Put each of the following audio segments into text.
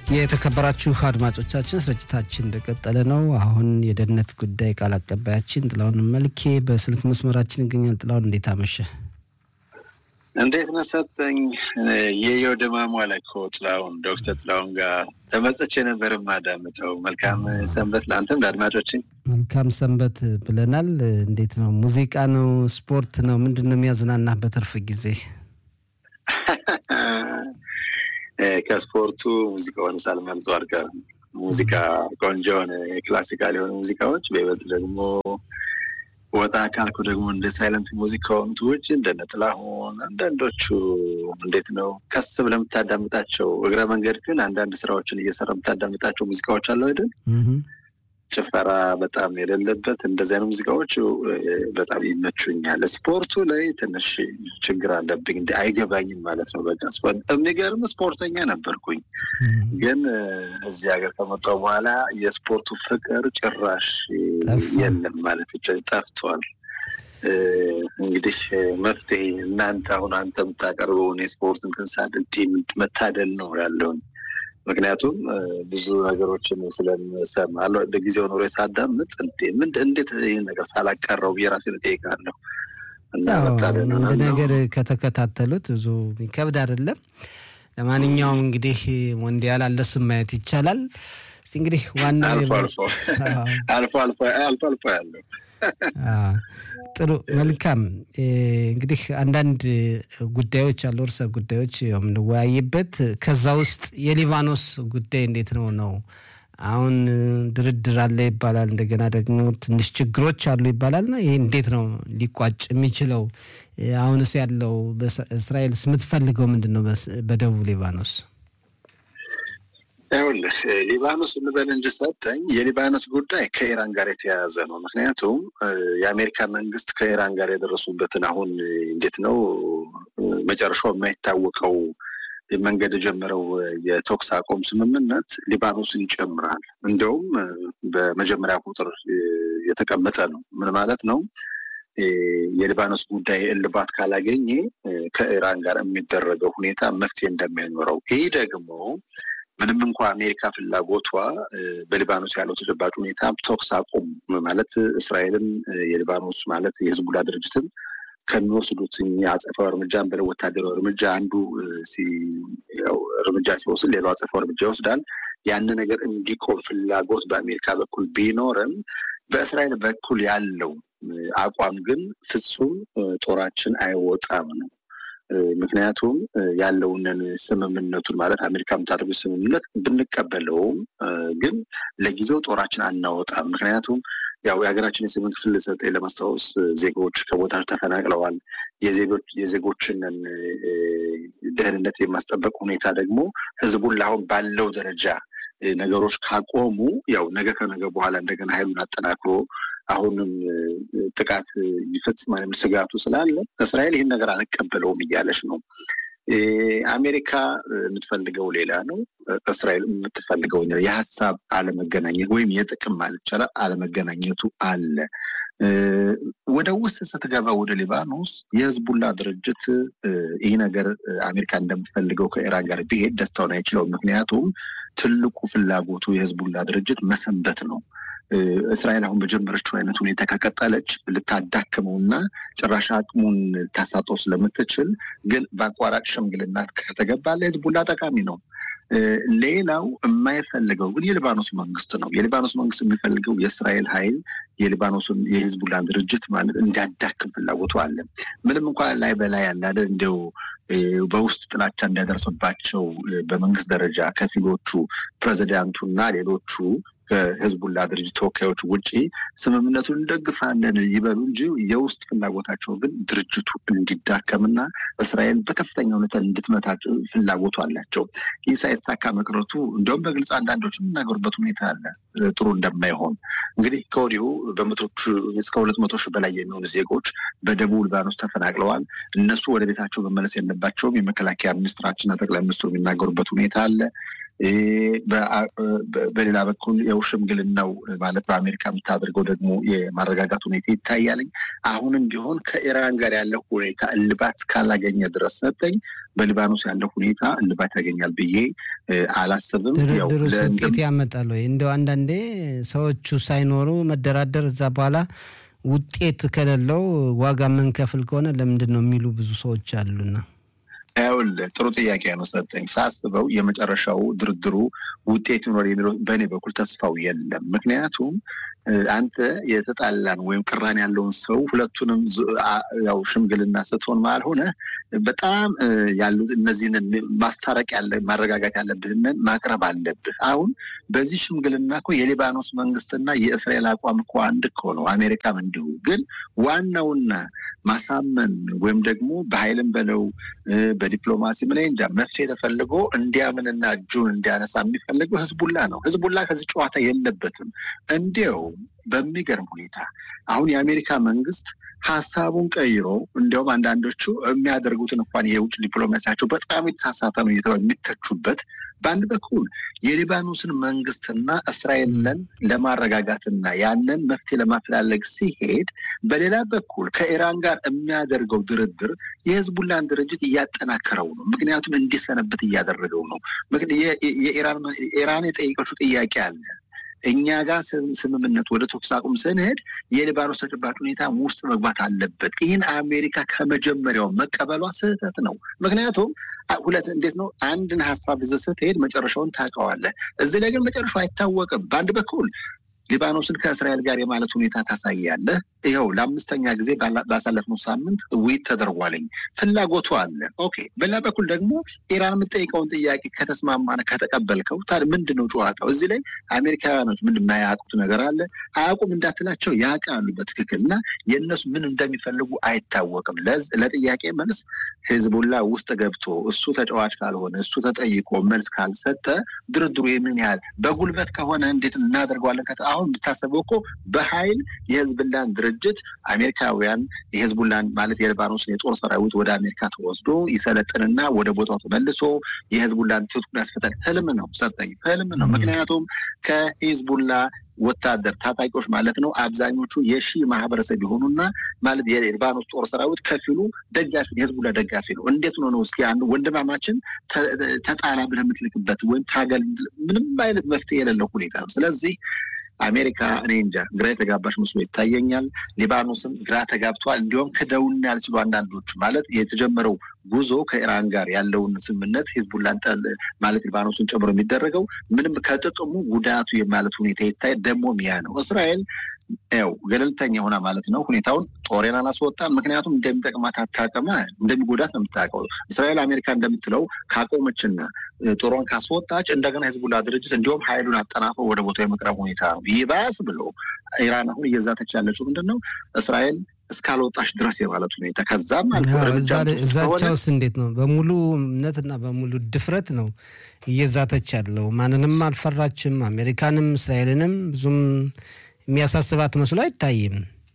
የተከበራችሁ አድማጮቻችን ስርጭታችን እንደቀጠለ ነው። አሁን የደህንነት ጉዳይ ቃል አቀባያችን ጥላሁን መልኬ በስልክ መስመራችን ይገኛል። ጥላሁን እንዴት አመሸ? እንዴት ነሰጠኝ የየው ደማሟ ላይ እኮ ጥላሁን ዶክተር ጥላሁን ጋር ተመጽቼ ነበር ማዳምጠው። መልካም ሰንበት ለአንተም ለአድማጮችን መልካም ሰንበት ብለናል። እንዴት ነው? ሙዚቃ ነው? ስፖርት ነው? ምንድን ነው የሚያዝናናህ በትርፍ ጊዜ? ከስፖርቱ ሙዚቃውን ሳልመርጡ አልቀርም። ሙዚቃ ቆንጆ የሆነ የክላሲካል የሆኑ ሙዚቃዎች በይበልጥ ደግሞ ወጣ ካልኩ ደግሞ እንደ ሳይለንት ሙዚቃዎች ውጭ እንደነ ጥላሁን አንዳንዶቹ እንዴት ነው ከስ ብለህ የምታዳምጣቸው እግረ መንገድ ግን አንዳንድ ስራዎችን እየሰራ የምታዳምጣቸው ሙዚቃዎች አለው አይደል? ጭፈራ በጣም የሌለበት እንደዚህ አይነት ሙዚቃዎች በጣም ይመቹኛል። ስፖርቱ ላይ ትንሽ ችግር አለብኝ፣ እንዲ አይገባኝም ማለት ነው። በቃ የሚገርም ስፖርተኛ ነበርኩኝ፣ ግን እዚህ ሀገር ከመጣሁ በኋላ የስፖርቱ ፍቅር ጭራሽ የለም ማለት ጠፍቷል። እንግዲህ መፍትሄ እናንተ አሁን አንተ የምታቀርበውን የስፖርት እንትን ሳድል መታደል ነው ያለውን ምክንያቱም ብዙ ነገሮችን ስለምሰማ ጊዜው ኖሮ ሳዳምጥ እንዴት ይህን ነገር ሳላቀረው ብዬ ራሴን እጠይቃለሁ። አንድ ነገር ከተከታተሉት ብዙ የሚከብድ አይደለም። ለማንኛውም እንግዲህ ሞንዲያል አለሱም ማየት ይቻላል። እስቲ እንግዲህ ዋና አልፎ አልፎ አልፎ አልፎ ያለው ጥሩ መልካም። እንግዲህ አንዳንድ ጉዳዮች አሉ፣ እርሰ ጉዳዮች የምንወያይበት ከዛ ውስጥ የሊባኖስ ጉዳይ እንዴት ነው ነው አሁን ድርድር አለ ይባላል። እንደገና ደግሞ ትንሽ ችግሮች አሉ ይባላልና ይህ እንዴት ነው ሊቋጭ የሚችለው? አሁንስ ያለው እስራኤልስ የምትፈልገው ምንድን ነው በደቡብ ሊባኖስ? ይኸውልህ ሊባኖስ እንበል እንጂ ሰጠኝ የሊባኖስ ጉዳይ ከኢራን ጋር የተያያዘ ነው። ምክንያቱም የአሜሪካ መንግስት ከኢራን ጋር የደረሱበትን አሁን እንዴት ነው መጨረሻው የማይታወቀው መንገድ የጀመረው የተኩስ አቁም ስምምነት ሊባኖስን ይጨምራል። እንዲያውም በመጀመሪያ ቁጥር የተቀመጠ ነው። ምን ማለት ነው? የሊባኖስ ጉዳይ እልባት ካላገኘ ከኢራን ጋር የሚደረገው ሁኔታ መፍትሄ እንደማይኖረው ይህ ደግሞ ምንም እንኳ አሜሪካ ፍላጎቷ በሊባኖስ ያለው ተጨባጭ ሁኔታ ተኩስ አቁም ማለት እስራኤልም የሊባኖስ ማለት የህዝቡላ ድርጅትም ከሚወስዱት አጸፋዊ እርምጃ በለ ወታደራዊ እርምጃ አንዱ እርምጃ ሲወስድ ሌላው አጸፋዊ እርምጃ ይወስዳል። ያን ነገር እንዲቆም ፍላጎት በአሜሪካ በኩል ቢኖርም በእስራኤል በኩል ያለው አቋም ግን ፍጹም ጦራችን አይወጣም ነው። ምክንያቱም ያለውንን ስምምነቱን ማለት አሜሪካ የምታደርጉ ስምምነት ብንቀበለውም ግን ለጊዜው ጦራችን አናወጣም። ምክንያቱም ያው የሀገራችን የሰሜን ክፍል ዘጠኝ ለማስታወስ ዜጎች ከቦታቸው ተፈናቅለዋል። የዜጎችን ደህንነት የማስጠበቅ ሁኔታ ደግሞ ህዝቡን ለአሁን ባለው ደረጃ ነገሮች ካቆሙ ያው ነገ ከነገ በኋላ እንደገና ኃይሉን አጠናክሮ አሁንም ጥቃት ይፈጽማል የሚል ስጋቱ ስላለ እስራኤል ይህን ነገር አልቀበለውም እያለች ነው። አሜሪካ የምትፈልገው ሌላ ነው። እስራኤል የምትፈልገው የሀሳብ አለመገናኘት ወይም የጥቅም ማለት ይቻላል አለመገናኘቱ አለ። ወደ ውስጥ ስትገባ ወደ ሊባኖስ የህዝቡላ ድርጅት ይህ ነገር አሜሪካ እንደምትፈልገው ከኢራን ጋር ቢሄድ ደስታውን አይችለውም። ምክንያቱም ትልቁ ፍላጎቱ የህዝቡላ ድርጅት መሰንበት ነው። እስራኤል አሁን በጀመረችው አይነት ሁኔታ ከቀጠለች ልታዳክመውና ጭራሽ አቅሙን ልታሳጠው ስለምትችል ግን በአቋራጭ ሽምግልና ከተገባ ለህዝቡላ ጠቃሚ ነው። ሌላው የማይፈልገው ግን የሊባኖስ መንግስት ነው። የሊባኖስ መንግስት የሚፈልገው የእስራኤል ኃይል የሊባኖስን የህዝቡላን ድርጅት ማለት እንዲያዳክም ፍላጎቱ አለ። ምንም እንኳን ላይ በላይ ያላለ እንዲው በውስጥ ጥላቻ እንዲያደርስባቸው በመንግስት ደረጃ ከፊሎቹ ፕሬዚዳንቱና ሌሎቹ ከህዝቡላ ድርጅት ተወካዮች ውጭ ስምምነቱን እንደግፋለን ይበሉ እንጂ የውስጥ ፍላጎታቸው ግን ድርጅቱ እንዲዳከምና እስራኤል በከፍተኛ ሁኔታ እንድትመታቸው ፍላጎቱ አላቸው። ይህ ሳይሳካ መቅረቱ እንዲሁም በግልጽ አንዳንዶች የሚናገሩበት ሁኔታ አለ ጥሩ እንደማይሆን እንግዲህ ከወዲሁ በመቶች እስከ ሁለት መቶ ሺህ በላይ የሚሆኑ ዜጎች በደቡብ ሊባኖስ ተፈናቅለዋል። እነሱ ወደ ቤታቸው መመለስ የለባቸውም። የመከላከያ ሚኒስትራችንና ጠቅላይ ሚኒስትሩ የሚናገሩበት ሁኔታ አለ። በሌላ በኩል ያው ሽምግልናው ማለት በአሜሪካ የምታደርገው ደግሞ የማረጋጋት ሁኔታ ይታያልኝ። አሁንም ቢሆን ከኢራን ጋር ያለው ሁኔታ እልባት እስካላገኘ ድረስ ሰጠኝ በሊባኖስ ያለው ሁኔታ እልባት ያገኛል ብዬ አላስብም። ድርድሩ ውጤት ያመጣል ወይ? እንደው አንዳንዴ ሰዎቹ ሳይኖሩ መደራደር እዛ በኋላ ውጤት ከሌለው ዋጋ የምንከፍል ከሆነ ለምንድን ነው የሚሉ ብዙ ሰዎች አሉና ይኸውልህ ጥሩ ጥያቄ ነው ሰጠኝ። ሳስበው የመጨረሻው ድርድሩ ውጤት ይኖር የሚለው በእኔ በኩል ተስፋው የለም። ምክንያቱም አንተ የተጣላን ወይም ቅራን ያለውን ሰው ሁለቱንም ያው ሽምግልና ስትሆን ማለት ሆነ በጣም ያሉት እነዚህን ማስታረቅ ያለ ማረጋጋት ያለብህንን ማቅረብ አለብህ። አሁን በዚህ ሽምግልና እኮ የሊባኖስ መንግስትና የእስራኤል አቋም እኮ አንድ እኮ ነው። አሜሪካም እንዲሁ። ግን ዋናውና ማሳመን ወይም ደግሞ በኃይልም በለው በዲፕሎማሲ ምን እንጃ መፍትሄ ተፈልጎ እንዲያምንና እጁን እንዲያነሳ የሚፈልገው ህዝቡላ ነው። ህዝቡላ ከዚህ ጨዋታ የለበትም። እንዲያው በሚገርም ሁኔታ አሁን የአሜሪካ መንግስት ሀሳቡን ቀይሮ እንዲያውም አንዳንዶቹ የሚያደርጉትን እንኳን የውጭ ዲፕሎማሲያቸው በጣም የተሳሳተ ነው እየተባለ የሚተቹበት በአንድ በኩል የሊባኖስን መንግስትና እስራኤልን ለማረጋጋትና ያንን መፍትሄ ለማፈላለግ ሲሄድ፣ በሌላ በኩል ከኢራን ጋር የሚያደርገው ድርድር የህዝቡላን ድርጅት እያጠናከረው ነው። ምክንያቱም እንዲሰነበት እያደረገው ነው። ኢራን የጠየቀችው ጥያቄ አለ እኛ ጋር ስምምነት ወደ ተኩስ አቁም ስንሄድ የሊባኖስ ተጨባጭ ሁኔታ ውስጥ መግባት አለበት። ይህን አሜሪካ ከመጀመሪያው መቀበሏ ስህተት ነው። ምክንያቱም ሁለት እንዴት ነው አንድን ሀሳብ ይዘህ ስትሄድ መጨረሻውን ታውቀዋለህ። እዚህ ላይ ግን መጨረሻው አይታወቅም። በአንድ በኩል ሊባኖስን ከእስራኤል ጋር የማለት ሁኔታ ታሳያለህ። ይኸው ለአምስተኛ ጊዜ ባሳለፍነው ሳምንት ውይይት ተደርጓለኝ። ፍላጎቱ አለ። ኦኬ። በሌላ በኩል ደግሞ ኢራን የምጠይቀውን ጥያቄ ከተስማማነ ከተቀበልከው ታዲያ ምንድን ነው ጨዋታው? እዚህ ላይ አሜሪካውያኖች ምን የማያውቁት ነገር አለ? አያውቁም እንዳትላቸው ያውቃሉ በትክክል እና የእነሱ ምን እንደሚፈልጉ አይታወቅም። ለጥያቄ መልስ ህዝቡላ ውስጥ ገብቶ እሱ ተጫዋች ካልሆነ እሱ ተጠይቆ መልስ ካልሰጠ ድርድሩ የምን ያህል በጉልበት ከሆነ እንዴት እናደርገዋለን? አሁን ብታሰበው እኮ በኃይል የህዝብላን ድርጅት አሜሪካውያን የህዝቡላን ማለት የሊባኖስን የጦር ሰራዊት ወደ አሜሪካ ተወስዶ ይሰለጥንና ወደ ቦታው ተመልሶ የህዝቡላን ትጥቁን ያስፈታል። ህልም ነው ሰጠኝ፣ ህልም ነው። ምክንያቱም ከሂዝቡላ ወታደር ታጣቂዎች ማለት ነው አብዛኞቹ የሺ ማህበረሰብ የሆኑና ማለት የሊባኖስ ጦር ሰራዊት ከፊሉ ደጋፊ የህዝቡላ ደጋፊ ነው። እንዴት ነው ነው እስኪ አንዱ ወንድማማችን ተጣላ ብለህ የምትልክበት ወይም ታገል ምንም አይነት መፍትሄ የሌለው ሁኔታ ነው። ስለዚህ አሜሪካ እኔ እንጃ ግራ የተጋባሽ መስሎ ይታየኛል። ሊባኖስም ግራ ተጋብቷል። እንዲሁም ክደውናል ሲሉ አንዳንዶቹ ማለት የተጀመረው ጉዞ ከኢራን ጋር ያለውን ስምምነት ሂዝቡላን ማለት ሊባኖስን ጨምሮ የሚደረገው ምንም ከጥቅሙ ጉዳቱ የማለት ሁኔታ ይታይ። ደግሞም ያ ነው እስራኤል ያው ገለልተኛ ሆና ማለት ነው ሁኔታውን ጦሬን አላስወጣም። ምክንያቱም እንደሚጠቅማት አታውቅማ፣ እንደሚጎዳት ነው የምታውቀው። እስራኤል አሜሪካ እንደምትለው ካቆመችና ጦሯን ካስወጣች እንደገና ህዝቡላ ድርጅት እንዲሁም ሀይሉን አጠናፈው ወደ ቦታው የመቅረብ ሁኔታ ነው። ይባስ ብሎ ኢራን አሁን እየዛተች ያለችው ምንድን ነው እስራኤል እስካልወጣች ድረስ የማለት ሁኔታ ከዛም አልፎ እዛቻውስ እንዴት ነው? በሙሉ እምነትና በሙሉ ድፍረት ነው እየዛተች ያለው። ማንንም አልፈራችም። አሜሪካንም እስራኤልንም ብዙም የሚያሳስባት መስሎ አይታይም።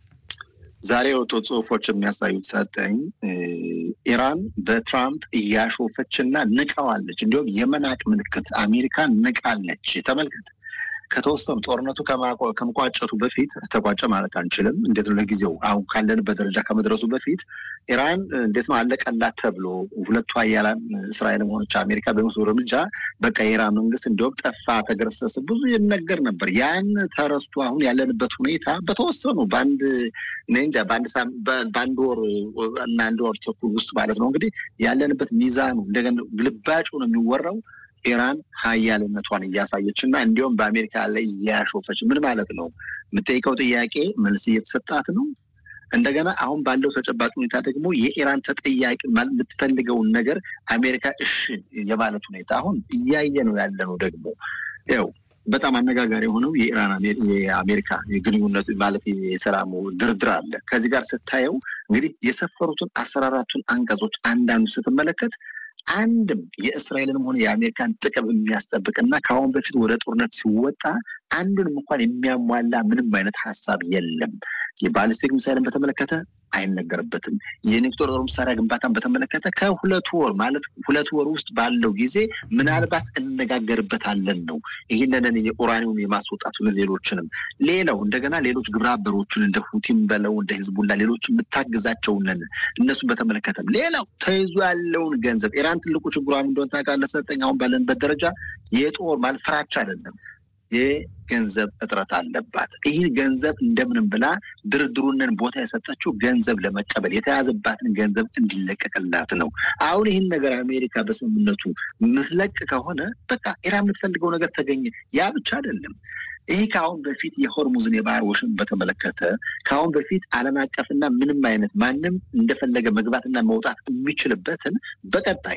ዛሬ የወጡ ጽሁፎች የሚያሳዩት ሰጠኝ ኢራን በትራምፕ እያሾፈችና ንቀዋለች። እንዲሁም የመናቅ ምልክት አሜሪካን ንቃለች። ተመልከት። ከተወሰኑ ጦርነቱ ከመቋጨቱ በፊት ተቋጨ ማለት አንችልም። እንዴት ነው ለጊዜው አሁን ካለንበት ደረጃ ከመድረሱ በፊት ኢራን እንዴት ነው አለቀላት ተብሎ ሁለቱ ሀያላን እስራኤልም ሆነች አሜሪካ በሚወስዱ እርምጃ በቃ የኢራን መንግስት እንዲሁም ጠፋ፣ ተገረሰሰ ብዙ ይነገር ነበር። ያን ተረስቶ አሁን ያለንበት ሁኔታ በተወሰኑ በአንድ እንጃ በአንድ ወር እና አንድ ወር ተኩል ውስጥ ማለት ነው እንግዲህ ያለንበት ሚዛኑ እንደገና ግልባጩ ነው የሚወራው ኢራን ሀያልነቷን እያሳየች እና እንዲሁም በአሜሪካ ላይ እያሾፈች ምን ማለት ነው? የምጠይቀው ጥያቄ መልስ እየተሰጣት ነው። እንደገና አሁን ባለው ተጨባጭ ሁኔታ ደግሞ የኢራን ተጠያቂ የምትፈልገውን ነገር አሜሪካ እሺ የማለት ሁኔታ አሁን እያየ ነው ያለ ነው። ደግሞ ያው በጣም አነጋጋሪ የሆነው የኢራን የአሜሪካ የግንኙነት ማለት የሰላሙ ድርድር አለ። ከዚህ ጋር ስታየው እንግዲህ የሰፈሩትን አስራ አራቱን አንቀጾች አንዳንዱ ስትመለከት አንድም የእስራኤልንም ሆነ የአሜሪካን ጥቅም የሚያስጠብቅና ከአሁን በፊት ወደ ጦርነት ሲወጣ አንዱንም እንኳን የሚያሟላ ምንም አይነት ሀሳብ የለም። የባሊስቲክ ሚሳይልን በተመለከተ አይነገርበትም። የኒውክሌር ጦር መሳሪያ ግንባታን በተመለከተ ከሁለት ወር ማለት ሁለት ወር ውስጥ ባለው ጊዜ ምናልባት እነጋገርበታለን ነው። ይህንን የኡራኒውን የማስወጣቱ ሌሎችንም ሌላው እንደገና ሌሎች ግብረ አበሮችን እንደ ሁቲም በለው እንደ ህዝቡላ ሌሎች የምታግዛቸውንን እነሱን በተመለከተም ሌላው ተይዞ ያለውን ገንዘብ ኢራን ትልቁ ችግሯ እንደሆነ ታውቃለህ ሰጠኝ አሁን ባለንበት ደረጃ የጦር ማለት ፍራቻ አይደለም የገንዘብ እጥረት አለባት። ይህን ገንዘብ እንደምንም ብላ ድርድሩንን ቦታ የሰጠችው ገንዘብ ለመቀበል የተያዘባትን ገንዘብ እንዲለቀቅላት ነው። አሁን ይህን ነገር አሜሪካ በስምምነቱ ምትለቅ ከሆነ በቃ ኢራን የምትፈልገው ነገር ተገኘ። ያ ብቻ አይደለም። ይህ ከአሁን በፊት የሆርሙዝን የባህር ወሽን በተመለከተ ከአሁን በፊት ዓለም አቀፍና ምንም አይነት ማንም እንደፈለገ መግባትና መውጣት የሚችልበትን በቀጣይ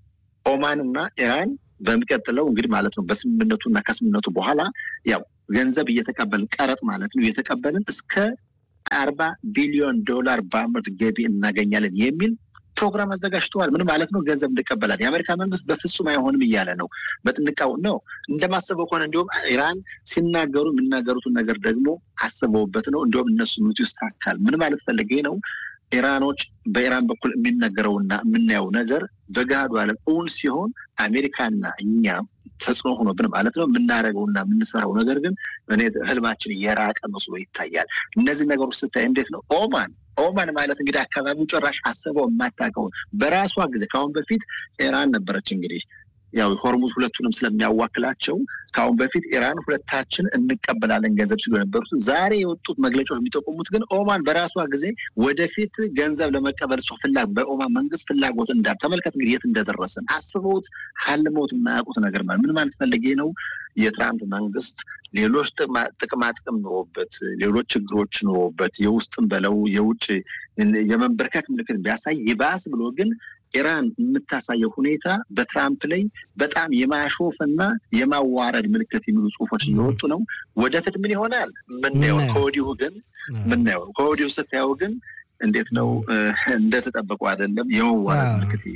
ኦማንና ኢራን በሚቀጥለው እንግዲህ ማለት ነው በስምምነቱ እና ከስምምነቱ በኋላ ያው ገንዘብ እየተቀበልን ቀረጥ ማለት ነው እየተቀበልን እስከ አርባ ቢሊዮን ዶላር በአመት ገቢ እናገኛለን የሚል ፕሮግራም አዘጋጅተዋል። ምን ማለት ነው? ገንዘብ እንቀበላል። የአሜሪካ መንግስት በፍጹም አይሆንም እያለ ነው። በጥንቃው ነው እንደማሰበው ከሆነ እንዲሁም ኢራን ሲናገሩ የሚናገሩትን ነገር ደግሞ አስበውበት ነው። እንዲሁም እነሱ ምቱ ይሳካል። ምን ማለት ፈልጌ ነው? ኢራኖች በኢራን በኩል የሚነገረውና የምናየው ነገር በገሃዱ ዓለም እውን ሲሆን አሜሪካና እኛ ተጽዕኖ ሆኖብን ማለት ነው የምናደርገውና የምንሰራው ነገር ግን እኔ ህልማችን የራቀ መስሎ ይታያል። እነዚህ ነገሮች ስታይ እንዴት ነው ኦማን ኦማን ማለት እንግዲህ አካባቢው ጭራሽ አስበው የማታውቀውን በራሷ ጊዜ ከአሁን በፊት ኢራን ነበረች እንግዲህ ያው ሆርሙዝ ሁለቱንም ስለሚያዋክላቸው ከአሁን በፊት ኢራን ሁለታችን እንቀበላለን ገንዘብ ሲሉ የነበሩት ዛሬ የወጡት መግለጫዎች የሚጠቁሙት ግን ኦማን በራሷ ጊዜ ወደፊት ገንዘብ ለመቀበል እሷ ፍላጎት በኦማን መንግስት ፍላጎት እንዳል ተመልከት እንግዲህ የት እንደደረሰን አስበውት ሀልመውት የማያውቁት ነገር ማለት ምን ማለት ፈለጌ ነው የትራምፕ መንግስት ሌሎች ጥቅማ ጥቅም ኑሮበት ሌሎች ችግሮች ኑሮበት የውስጥም በለው የውጭ የመንበርከክ ምልክት ቢያሳይ ይባስ ብሎ ግን ኢራን የምታሳየው ሁኔታ በትራምፕ ላይ በጣም የማሾፍ እና የማዋረድ ምልክት የሚሉ ጽሁፎች እየወጡ ነው። ወደፊት ምን ይሆናል ምናየው። ከወዲሁ ግን ምናየው ከወዲሁ ስታየው ግን እንዴት ነው እንደተጠበቁ አይደለም። የመዋረድ ምልክት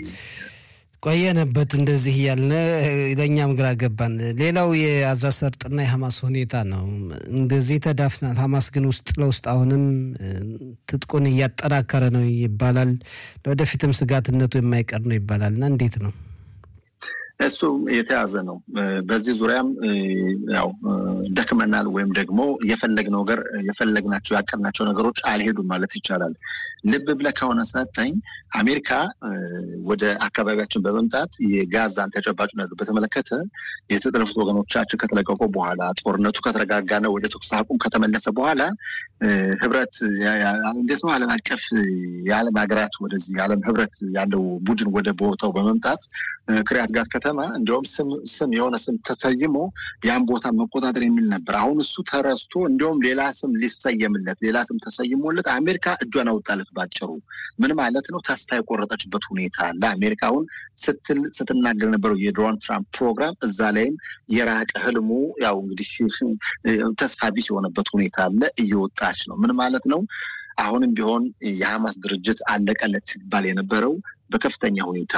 ቆየንበት እንደዚህ እያልን ለእኛም ግራ ገባን። ሌላው የጋዛ ሰርጥና የሐማስ ሁኔታ ነው። እንደዚህ ተዳፍናል። ሐማስ ግን ውስጥ ለውስጥ አሁንም ትጥቁን እያጠናከረ ነው ይባላል። ለወደፊትም ስጋትነቱ የማይቀር ነው ይባላል እና እንዴት ነው? እሱ የተያዘ ነው። በዚህ ዙሪያም ያው ደክመናል ወይም ደግሞ የፈለግነው ነገር የፈለግናቸው ያቀድናቸው ነገሮች አልሄዱም ማለት ይቻላል። ልብ ብለህ ከሆነ ሰጠኝ አሜሪካ ወደ አካባቢያችን በመምጣት የጋዛን ተጨባጭ ነገር በተመለከተ የተጠለፉት ወገኖቻችን ከተለቀቁ በኋላ ጦርነቱ ከተረጋጋና ወደ ተኩስ አቁም ከተመለሰ በኋላ ህብረት እንዴት ነው ዓለም አቀፍ የዓለም ሀገራት ወደዚህ የዓለም ህብረት ያለው ቡድን ወደ ቦታው በመምጣት ክሪያት ጋት ከተማ እንዲሁም ስም ስም የሆነ ስም ተሰይሞ ያን ቦታ መቆጣጠር የሚል ነበር። አሁን እሱ ተረስቶ እንዲሁም ሌላ ስም ሊሰየምለት ሌላ ስም ተሰይሞለት አሜሪካ እጇን አውጣለት። ባጭሩ ምን ማለት ነው? ተስፋ የቆረጠችበት ሁኔታ አለ። አሜሪካ አሁን ስትል ስትናገር የነበረው የዶናልድ ትራምፕ ፕሮግራም እዛ ላይም የራቀ ህልሙ ያው እንግዲህ ተስፋ ቢስ የሆነበት ሁኔታ አለ። እየወጣች ነው። ምን ማለት ነው? አሁንም ቢሆን የሐማስ ድርጅት አለቀለት ሲባል የነበረው በከፍተኛ ሁኔታ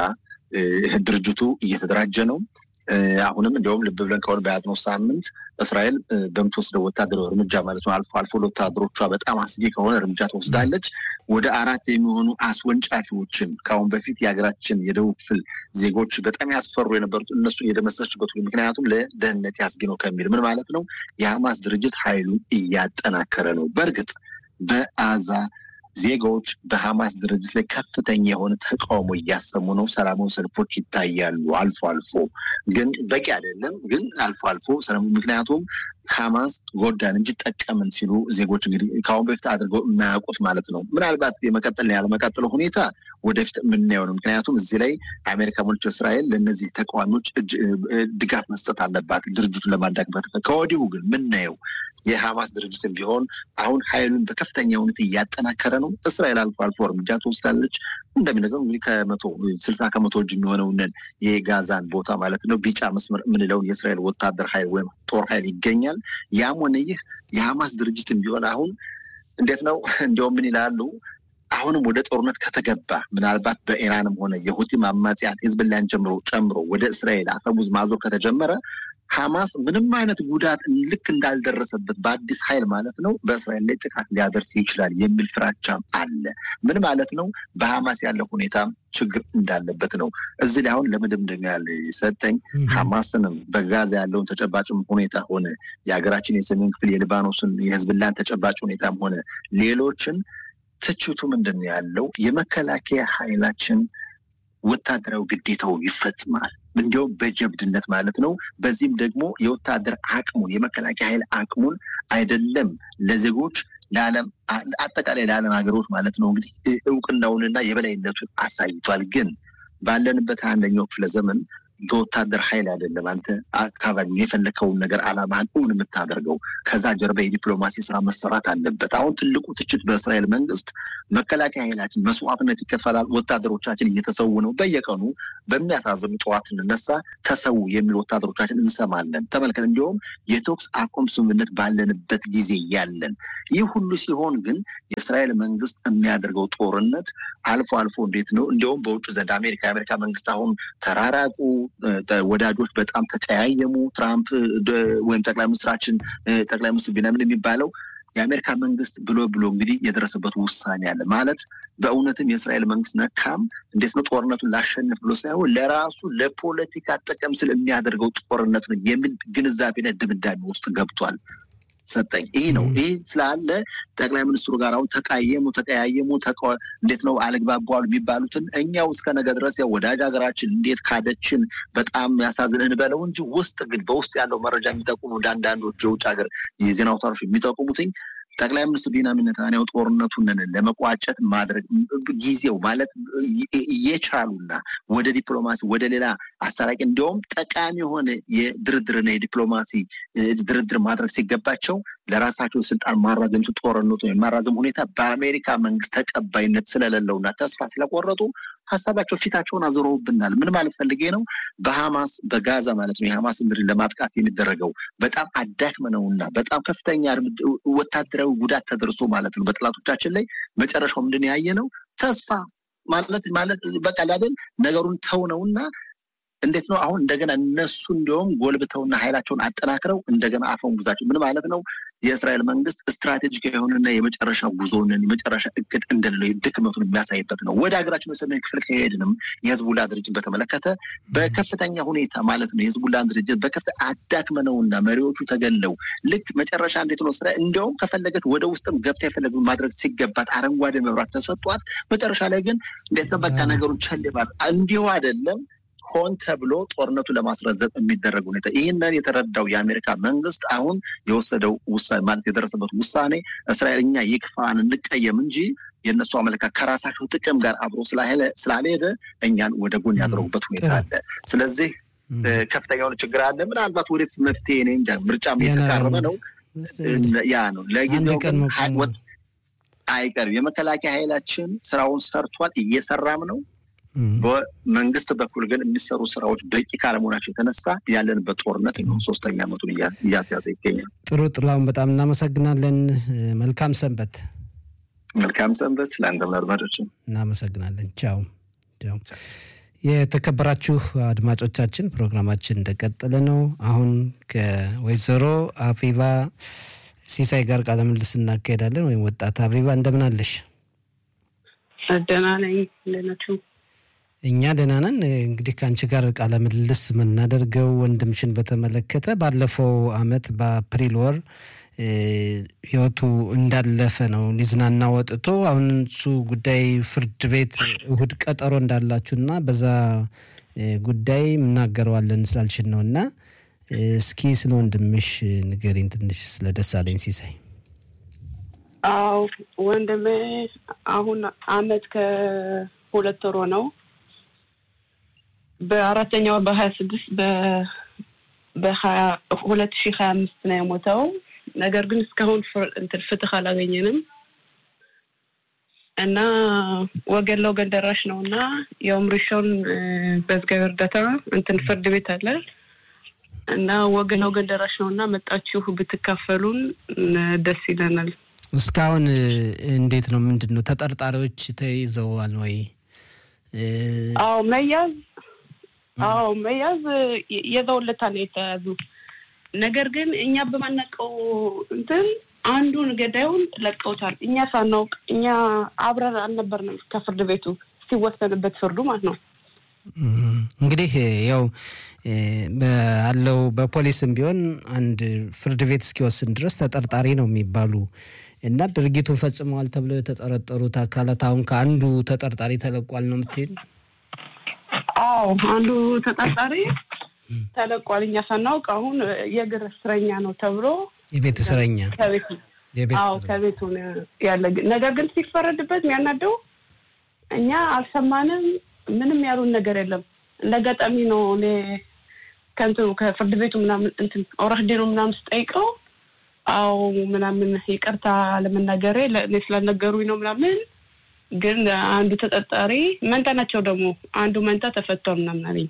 ድርጅቱ እየተደራጀ ነው። አሁንም እንዲሁም ልብ ብለን ከሆነ በያዝነው ሳምንት እስራኤል በምትወስደው ወታደራዊ እርምጃ ማለት ነው አልፎ አልፎ ለወታደሮቿ በጣም አስጊ ከሆነ እርምጃ ትወስዳለች። ወደ አራት የሚሆኑ አስወንጫፊዎችን ከአሁን በፊት የሀገራችን የደቡብ ክፍል ዜጎች በጣም ያስፈሩ የነበሩት እነሱን የደመሰችበት ምክንያቱም ለደህንነት ያስጊ ነው ከሚል ምን ማለት ነው የሐማስ ድርጅት ኃይሉን እያጠናከረ ነው። በእርግጥ በአዛ ዜጋዎች በሐማስ ድርጅት ላይ ከፍተኛ የሆነ ተቃውሞ እያሰሙ ነው። ሰላማዊ ሰልፎች ይታያሉ አልፎ አልፎ፣ ግን በቂ አይደለም። ግን አልፎ አልፎ ምክንያቱም ሐማስ ጎዳን እንጂ ጠቀምን ሲሉ ዜጎች እንግዲህ ከአሁን በፊት አድርገው የማያውቁት ማለት ነው። ምናልባት የመቀጠል ያለመቀጠሉ ሁኔታ ወደፊት የምናየው ነው። ምክንያቱም እዚህ ላይ አሜሪካ ሞልች እስራኤል ለእነዚህ ተቃዋሚዎች ድጋፍ መስጠት አለባት ድርጅቱን ለማዳግበት። ከወዲሁ ግን የምናየው የሐማስ ድርጅትን ቢሆን አሁን ኃይሉን በከፍተኛ ሁኔታ እያጠናከረ ነው። እስራኤል አልፎ አልፎ እርምጃ ትወስዳለች። እንደሚነገሩ እንግዲህ ከመቶ ስልሳ ከመቶ እጅ የሚሆነውን የጋዛን ቦታ ማለት ነው ቢጫ መስመር የምንለውን የእስራኤል ወታደር ኃይል ወይም ጦር ኃይል ይገኛል። ያም ሆነ ይህ የሐማስ ድርጅትን ቢሆን አሁን እንዴት ነው እንዲያውም ምን ይላሉ አሁንም ወደ ጦርነት ከተገባ ምናልባት በኢራንም ሆነ የሁቲም አማጽያን ሂዝብላን ጨምሮ ጨምሮ ወደ እስራኤል አፈሙዝ ማዞር ከተጀመረ ሐማስ ምንም አይነት ጉዳት ልክ እንዳልደረሰበት በአዲስ ኃይል ማለት ነው በእስራኤል ላይ ጥቃት ሊያደርስ ይችላል የሚል ፍራቻም አለ። ምን ማለት ነው? በሐማስ ያለ ሁኔታ ችግር እንዳለበት ነው። እዚህ ላይ አሁን ለመደምደሚያ ሰጠኝ ሐማስንም በጋዛ ያለውን ተጨባጭም ሁኔታ ሆነ የሀገራችን የሰሜን ክፍል የሊባኖስን የህዝብላን ተጨባጭ ሁኔታም ሆነ ሌሎችን ትችቱ ምንድን ነው ያለው የመከላከያ ኃይላችን ወታደራዊ ግዴታው ይፈጽማል እንዲሁም በጀብድነት ማለት ነው። በዚህም ደግሞ የወታደር አቅሙን የመከላከያ ኃይል አቅሙን አይደለም ለዜጎች ለዓለም አጠቃላይ ለዓለም ሀገሮች ማለት ነው እንግዲህ እውቅናውንና የበላይነቱን አሳይቷል። ግን ባለንበት አንደኛው ክፍለ ዘመን በወታደር ኃይል አይደለም አንተ አካባቢውን የፈለከውን ነገር አላማህን እውን የምታደርገው። ከዛ ጀርባ የዲፕሎማሲ ስራ መሰራት አለበት። አሁን ትልቁ ትችት በእስራኤል መንግስት መከላከያ ኃይላችን መስዋዕትነት ይከፈላል፣ ወታደሮቻችን እየተሰዉ ነው። በየቀኑ በሚያሳዝኑ ጠዋት ስንነሳ ተሰዉ የሚል ወታደሮቻችን እንሰማለን። ተመልከት፣ እንዲሁም የተኩስ አቁም ስምምነት ባለንበት ጊዜ ያለን ይህ ሁሉ ሲሆን ግን የእስራኤል መንግስት የሚያደርገው ጦርነት አልፎ አልፎ እንዴት ነው እንዲሁም በውጭ ዘንድ አሜሪካ የአሜሪካ መንግስት አሁን ተራራቁ ወዳጆች በጣም ተቀያየሙ። ትራምፕ ወይም ጠቅላይ ሚኒስትራችን ጠቅላይ ሚኒስትር ቢንያሚን የሚባለው የአሜሪካ መንግስት ብሎ ብሎ እንግዲህ የደረሰበት ውሳኔ አለ ማለት በእውነትም የእስራኤል መንግስት ነካም እንዴት ነው ጦርነቱን ላሸንፍ ብሎ ሳይሆን ለራሱ ለፖለቲካ ጥቅም ስለሚያደርገው ጦርነት ነው የሚል ግንዛቤና ድምዳሜ ውስጥ ገብቷል። ሰጠኝ ይህ ነው። ይህ ስላለ ጠቅላይ ሚኒስትሩ ጋር አሁን ተቃየሙ፣ ተቀያየሙ፣ እንዴት ነው አልግባባሉ የሚባሉትን እኛው እስከ ነገ ድረስ ያው ወዳጅ ሀገራችን እንዴት ካደችን በጣም ያሳዝን እንበለው እንጂ ውስጥ ግን በውስጥ ያለው መረጃ የሚጠቁሙ እንደ አንዳንዶች የውጭ ሀገር የዜና አውታሮች የሚጠቁሙትኝ ጠቅላይ ሚኒስትር ቢንያሚን ኔታንያሁ ጦርነቱን ለመቋጨት ማድረግ ጊዜው ማለት እየቻሉና ወደ ዲፕሎማሲ ወደ ሌላ አሳራቂ እንዲሁም ጠቃሚ የሆነ የድርድርና የዲፕሎማሲ ድርድር ማድረግ ሲገባቸው ለራሳቸው ስልጣን ማራዘም ጦርነቱ የማራዘም ሁኔታ በአሜሪካ መንግስት ተቀባይነት ስለሌለውና ተስፋ ስለቆረጡ ሀሳባቸው ፊታቸውን አዞረውብናል። ምን ማለት ፈልጌ ነው? በሐማስ በጋዛ ማለት ነው የሐማስ ምድርን ለማጥቃት የሚደረገው በጣም አዳክመነውና በጣም ከፍተኛ ወታደራዊ ጉዳት ተደርሶ ማለት ነው በጠላቶቻችን ላይ መጨረሻው ምንድን ያየ ነው? ተስፋ ማለት ማለት በቃ ላደን ነገሩን ተው ነውና እንዴት ነው አሁን እንደገና እነሱ እንዲሁም ጎልብተውና ኃይላቸውን አጠናክረው እንደገና አፈሙዛቸው ምን ማለት ነው? የእስራኤል መንግስት ስትራቴጂክ የሆነና የመጨረሻ ጉዞንን የመጨረሻ እቅድ እንደሌለው ድክመቱን የሚያሳይበት ነው። ወደ ሀገራችን የሰሜን ክፍል ከሄድንም የህዝቡላ ድርጅት በተመለከተ በከፍተኛ ሁኔታ ማለት ነው የህዝቡላን ድርጅት በከፍተ አዳክመነውና መሪዎቹ ተገለው ልክ መጨረሻ እንዴት ነው እስራኤል እንዲያውም ከፈለገች ወደ ውስጥም ገብታ የፈለገ ማድረግ ሲገባት አረንጓዴ መብራት ተሰጧት። መጨረሻ ላይ ግን እንዴት ነው በቃ ነገሩን ቸልባት እንዲሁ አይደለም ሆን ተብሎ ጦርነቱን ለማስረዘብ የሚደረግ ሁኔታ ይህንን የተረዳው የአሜሪካ መንግስት አሁን የወሰደው ውሳኔ ማለት የደረሰበት ውሳኔ እስራኤል እኛ ይክፋን እንቀየም እንጂ የእነሱ አመለካከት ከራሳቸው ጥቅም ጋር አብሮ ስላልሄደ እኛን ወደ ጎን ያደረጉበት ሁኔታ አለ። ስለዚህ ከፍተኛ የሆነ ችግር አለ። ምናልባት ወደፊት መፍትሄ እኔ እንጃ፣ ምርጫም እየተቃረበ ነው። ያ ነው ለጊዜው ግን አይቀርም። የመከላከያ ኃይላችን ስራውን ሰርቷል፣ እየሰራም ነው። በመንግስት በኩል ግን የሚሰሩ ስራዎች በቂ ካለመሆናቸው የተነሳ ያለንበት ጦርነት ነው ሶስተኛ ዓመቱን እያስያዘ ይገኛል። ጥሩ ጥላሁን፣ በጣም እናመሰግናለን። መልካም ሰንበት። መልካም ሰንበት ለአንተም ለአድማጮችም እናመሰግናለን። ቻው ቻው። የተከበራችሁ አድማጮቻችን ፕሮግራማችን እንደቀጠለ ነው። አሁን ከወይዘሮ አፊባ ሲሳይ ጋር ቃለ ምልልስ እናካሄዳለን። ወይም ወጣት አፊባ እንደምን አለሽ? ደህና ነኝ። እንደናችሁ? እኛ ደህና ነን። እንግዲህ ከአንቺ ጋር ቃለ ምልልስ የምናደርገው ወንድምሽን በተመለከተ ባለፈው አመት በአፕሪል ወር ህይወቱ እንዳለፈ ነው። ሊዝናና ወጥቶ አሁን እሱ ጉዳይ ፍርድ ቤት እሁድ ቀጠሮ እንዳላችሁ እና በዛ ጉዳይ እናገረዋለን ስላልሽን ነው እና እስኪ ስለ ወንድምሽ ንገሪኝ ትንሽ ስለ ደሳለኝ ሲሳይ። አዎ ወንድሜ አሁን አመት ከሁለት ወሮ ነው። በአራተኛ ወር በሀያ ስድስት በሀያ ሁለት ሺህ ሀያ አምስት ነው የሞተው። ነገር ግን እስካሁን እንትን ፍትህ አላገኘንም እና ወገን ለወገን ደራሽ ነው እና የውም ሪሾን በእግዚአብሔር እርዳታ እንትን ፍርድ ቤት አለ እና ወገን ለወገን ደራሽ ነው እና መጣችሁ ብትካፈሉን ደስ ይለናል። እስካሁን እንዴት ነው? ምንድን ነው ተጠርጣሪዎች ተይዘዋል ወይ? አዎ መያዝ አዎ መያዝ የዘውለታ ነው የተያዙ ነገር ግን እኛ በማናውቀው እንትን አንዱን ገዳዩን ለቀውታል። እኛ ሳናውቅ እኛ አብረን አልነበርንም ከፍርድ ቤቱ ሲወሰንበት ፍርዱ ማለት ነው። እንግዲህ ያው ባለው በፖሊስም ቢሆን አንድ ፍርድ ቤት እስኪወስን ድረስ ተጠርጣሪ ነው የሚባሉ እና ድርጊቱን ፈጽመዋል ተብለው የተጠረጠሩት አካላት አሁን ከአንዱ ተጠርጣሪ ተለቋል ነው የምትሄድ? አዎ አንዱ ተጠርጣሪ ተለቋል። እኛ ሳናውቅ አሁን የእግር እስረኛ ነው ተብሎ የቤት እስረኛ ከቤቱ አዎ ከቤቱ ያለ ነገር ግን ሲፈረድበት የሚያናደው እኛ አልሰማንም። ምንም ያሉን ነገር የለም። እንደ አጋጣሚ ነው እኔ ከእንትኑ ከፍርድ ቤቱ ምናምን እንትን ኦረህዴኑ ምናምን ስጠይቀው አዎ ምናምን ይቅርታ ለመናገሬ ለእኔ ስላልነገሩኝ ነው ምናምን። ግን አንዱ ተጠርጣሪ መንታ ናቸው ደግሞ አንዱ መንታ ተፈቷል ምናምን አለኝ።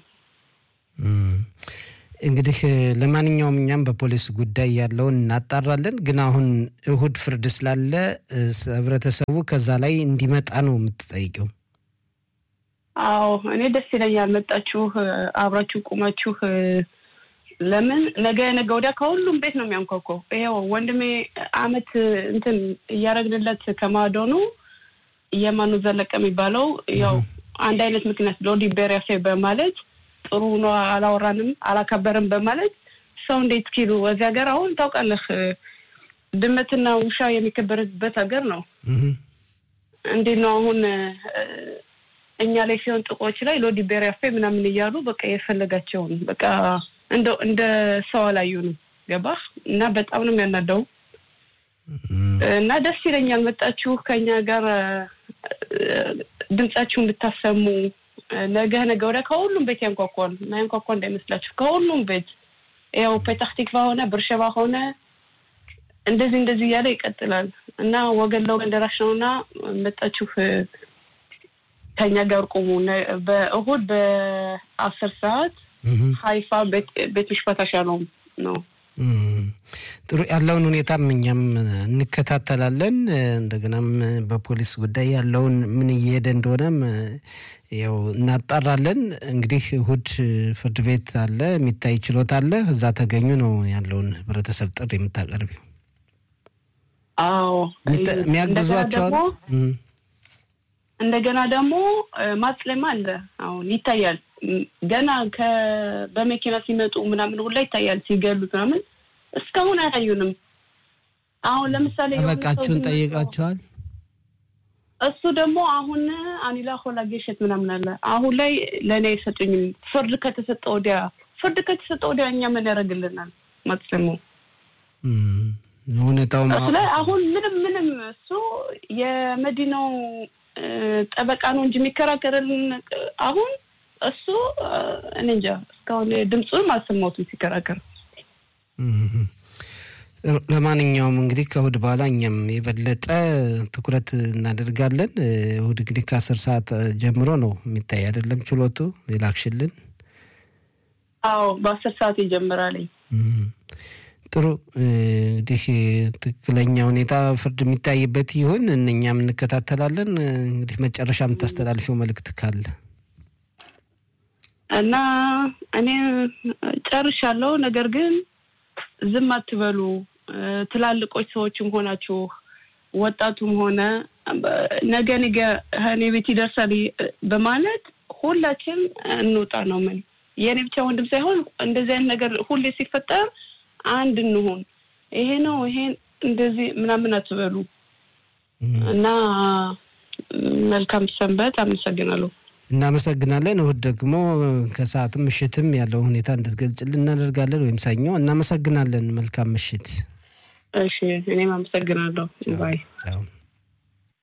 እንግዲህ ለማንኛውም እኛም በፖሊስ ጉዳይ ያለውን እናጣራለን። ግን አሁን እሁድ ፍርድ ስላለ ህብረተሰቡ ከዛ ላይ እንዲመጣ ነው የምትጠይቀው? አዎ እኔ ደስ ይለኛል። መጣችሁ አብራችሁ ቁማችሁ ለምን ነገ ነገ ወዲያ ከሁሉም ቤት ነው የሚያንኳኳው። ይኸው ወንድሜ አመት እንትን እያደረግንለት ከማዶኑ የማኑ ዘለቀ የሚባለው ያው አንድ አይነት ምክንያት ሎዲ ቤሪያፌ በማለት ጥሩ ነው አላወራንም አላከበርም በማለት ሰው እንዴት ኪሉ እዚህ ሀገር አሁን ታውቃለህ፣ ድመትና ውሻ የሚከበርበት ሀገር ነው። እንዴት ነው አሁን እኛ ላይ ሲሆን ጥቆች ላይ ሎዲ ቤሪያፌ ምናምን እያሉ በቃ የፈለጋቸውን በቃ እንደው እንደ ሰው አላዩንም። ገባህ? እና በጣም ነው የሚያናደው እና ደስ ይለኛል መጣችሁ ከኛ ጋር ድምጻችሁ እንድታሰሙ ነገ ነገ ወዲያ ከሁሉም ቤት ያንኳኳል። ማያንኳኳ እንዳይመስላችሁ ከሁሉም ቤት ያው ፔታህ ቲክቫ ሆነ ብርሸባ ሆነ እንደዚህ እንደዚህ እያለ ይቀጥላል እና ወገን ለወገን ደራሽ ነው እና መጣችሁ ከኛ ጋር ቁሙ። በእሁድ በአስር ሰዓት ሀይፋ ቤት ምሽፈት ሻሎም ነው። ጥሩ ያለውን ሁኔታም እኛም እንከታተላለን። እንደገናም በፖሊስ ጉዳይ ያለውን ምን እየሄደ እንደሆነም ያው እናጣራለን። እንግዲህ እሁድ ፍርድ ቤት አለ፣ የሚታይ ችሎት አለ። እዛ ተገኙ ነው ያለውን ህብረተሰብ ጥሪ የምታቀርቢው? አዎ የሚያግዟቸዋል። እንደገና ደግሞ ማጽለማ አለ። አሁን ይታያል ገና በመኪና ሲመጡ ምናምን ሁላ ይታያል ሲገሉት ምናምን። እስካሁን አያዩንም። አሁን ለምሳሌ ጠበቃችሁን ጠይቃችኋል? እሱ ደግሞ አሁን አኒላ ሆላ ጌሸት ምናምን አለ። አሁን ላይ ለእኔ አይሰጡኝም። ፍርድ ከተሰጠ ወዲያ ፍርድ ከተሰጠ ወዲያ እኛ ምን ያደርግልናል? ማጽለሙ ሁኔታው ላይ አሁን ምንም ምንም እሱ የመዲናው ጠበቃ ነው እንጂ የሚከራከርልን አሁን እሱ እኔ እንጃ እስካሁን ድምፁንም አልሰማሁትም ሲከራከር። ለማንኛውም እንግዲህ ከእሁድ በኋላ እኛም የበለጠ ትኩረት እናደርጋለን። እሁድ እንግዲህ ከአስር ሰዓት ጀምሮ ነው የሚታይ አይደለም ችሎቱ የላክሽልን? አዎ በአስር ሰዓት ይጀምራልኝ። ጥሩ እንግዲህ ትክክለኛ ሁኔታ ፍርድ የሚታይበት ይሁን እኛም እንከታተላለን። እንግዲህ መጨረሻ የምታስተላልፊው መልእክት ካለ እና እኔ ጨርሻለሁ። ነገር ግን ዝም አትበሉ። ትላልቆች ሰዎችም ሆናችሁ ወጣቱም ሆነ ነገ ነገ እኔ ቤት ይደርሳል በማለት ሁላችን እንውጣ ነው ምን የእኔ ብቻ ወንድም ሳይሆን እንደዚህ አይነት ነገር ሁሌ ሲፈጠር አንድ እንሆን። ይሄ ነው ይሄን እንደዚህ ምናምን አትበሉ እና መልካም ሰንበት። አመሰግናለሁ። እናመሰግናለን። እሁድ ደግሞ ከሰዓትም ምሽትም ያለው ሁኔታ እንድትገልጽልን እናደርጋለን፣ ወይም ሰኞ። እናመሰግናለን። መልካም ምሽት። እሺ፣ እኔም አመሰግናለሁ። ባይ